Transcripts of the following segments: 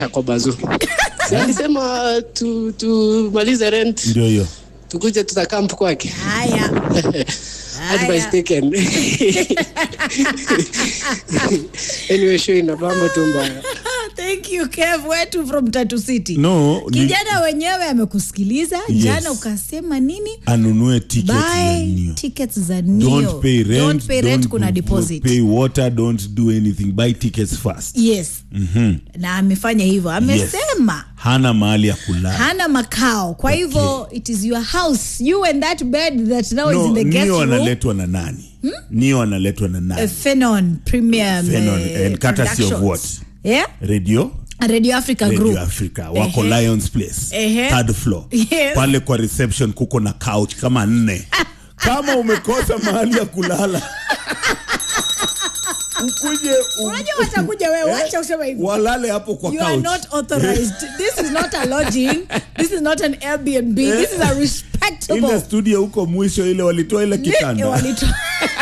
kwa bazu Si alisema tu tumalize rent ndio hiyo tukuje tutakamp kwake haya advice haya taken anyway show inabamba tu mbaya thank you kev wetu from tatu city no ni- kijana wenyewe amekusikiliza Yes. jana ukasema nini anunue ticket za buy Neo. tickets za Neo. don't pay rent don't pay rent kuna do- deposit pay water don't do anything buy tickets first yes na amefanya hivyo amesema hana mahali ya kulala hana makao kwa hivyo it is your house you and that bed that now is no, in the guest nio room analetwa na nani nio analetwa na uh, nani Phenon Premium Phenon, uh, and courtesy of Productions. what? Yeah? radio Radio Africa radio Group. africa wako Ehe. lions place Ehe. third floor Yes. pale kwa reception kuko na couch kama nne kama umekosa mahali ya kulala ukuje u- Unajua watakuja wewe, wacha useme hivyo. walale hapo kwa You are couch not authorized. this is not a lodging. This is not an Airbnb. This is a ile respectable. studio huko mwisho ile walitoa ile kitanda Walito-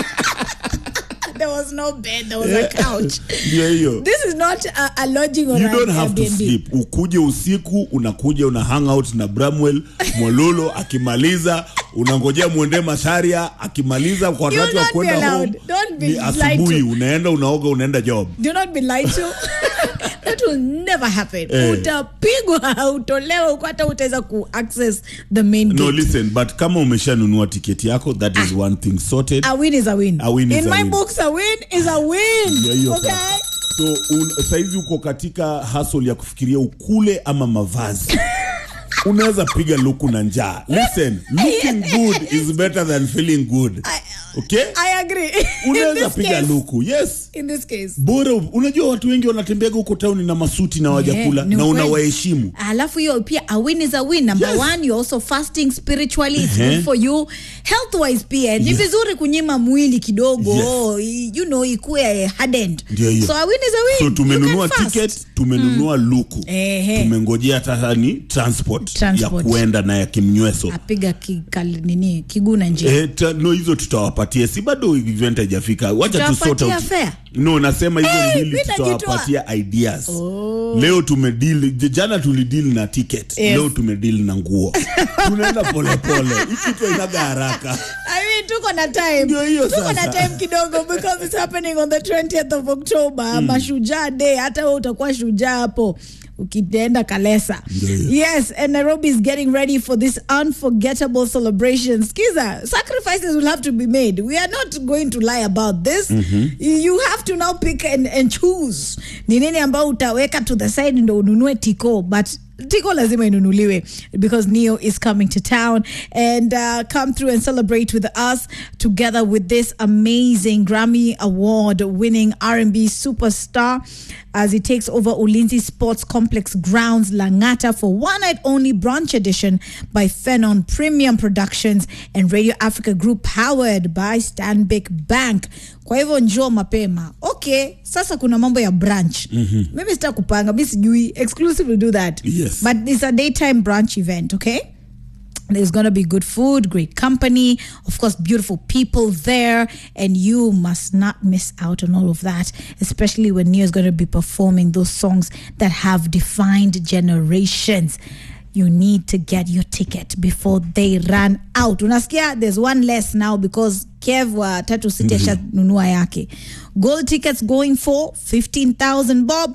there was no bed. There was a couch. ndio hiyo This is not a, a lodging or you an don't have to Airbnb. sleep ukuje usiku unakuja una hang out na bramwell mwololo akimaliza unangojea mwende masharia akimaliza kwa You wakati will wa not be kwenda home allowed. Don't be ni lied asubuhi to. unaenda unaoga unaenda job Do not be lied to. That will never happen. Eh. Utapigwa, utolewa, uko hata utaweza ku access the main no gate. listen but kama umeshanunua tiketi yako that is one thing sorted A win is a win. A win is In a my win. books, a win is a win. Ndio hiyo okay? sasa. so un, saizi uko katika hustle ya kufikiria ukule ama mavazi unaweza piga luku na njaa listen looking good is better than feeling good okay I agree. In unaweza this piga case, luku yes in this case. bora unajua watu wengi wanatembeaga huko tauni na masuti na wajakula Yeah, ni na ukweli. unawaheshimu alafu hiyo pia a win is a win number Yes. one you're also fasting spiritually it's Ehe. good for you health wise pia ni Yes. vizuri kunyima mwili kidogo Yes. i- you know ikuwe hardened Ndio hiyo. so a win is a win so You tumenunua can fast. ticket tumenunua luku Ehe. tumengojea hata ni transport, Transport. ya kuenda na ya kimnyweso apiga kikal, nini kiguna njia Eh, ta, no hizo tutawapatia si bado event haijafika wacha tu sort Tutawapatia out fare? no nasema hizo Eh, mbili mimi najitoa. tutawapatia ideas leo tumedeal j- jana tulideal na ticket Yes. leo tumedeal na nguo tunaenda polepole ikitu inaga haraka I mean, tuko na time Ndio hiyo tuko sasa. na time kidogo because it's happening on the 20th of october mashujaa day hata we utakuwa shujaa hapo ukienda kalesa yes and nairobi is getting ready for this unforgettable celebration skiza sacrifices will have to be made we are not going to lie about this you have to now pick and, and choose ni nini ambao utaweka to the side ndo ununue tiko but tiko lazima inunuliwe because neo is coming to town and uh, come through and celebrate with us together with this amazing grammy award winning r&b superstar as he takes over ulinzi sports complex grounds langata for one night only brunch edition by phenon premium productions and radio africa group powered by stanbic bank kwa hivyo njoo mapema okay sasa kuna mambo ya branch mm-hmm. mimi sita kupanga mi sijui exclusive will do that Yes. but it's a daytime brunch event okay there's going to be good food great company of course beautiful people there and you must not miss out on all of that especially when Neo is going to be performing those songs that have defined generations you need to get your ticket before they run out unasikia there's one less now because kev wa tatu city ashanunua yake gold tickets going for 15000 bob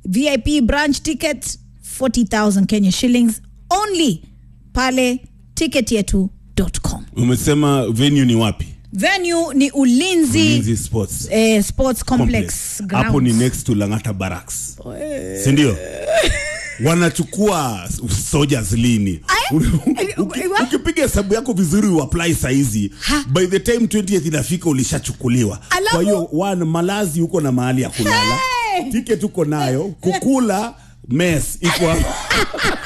vip branch ticket 40000 kenya shillings only pale ticketyetu.com umesema venue ni wapi venue ni ulinzi, Ulinzi sports Eh, sports complex, complex hapo ni grounds. next to langata barracks sindio wanachukua soldiers lini Ay, Uki- eh, wa- ukipiga hesabu yako vizuri uapply saizi Ha. by the time 20th inafika ulishachukuliwa Alafu- kwa hiyo one malazi uko na mahali ya kulala Hey! ticket uko nayo kukula mes iko hapo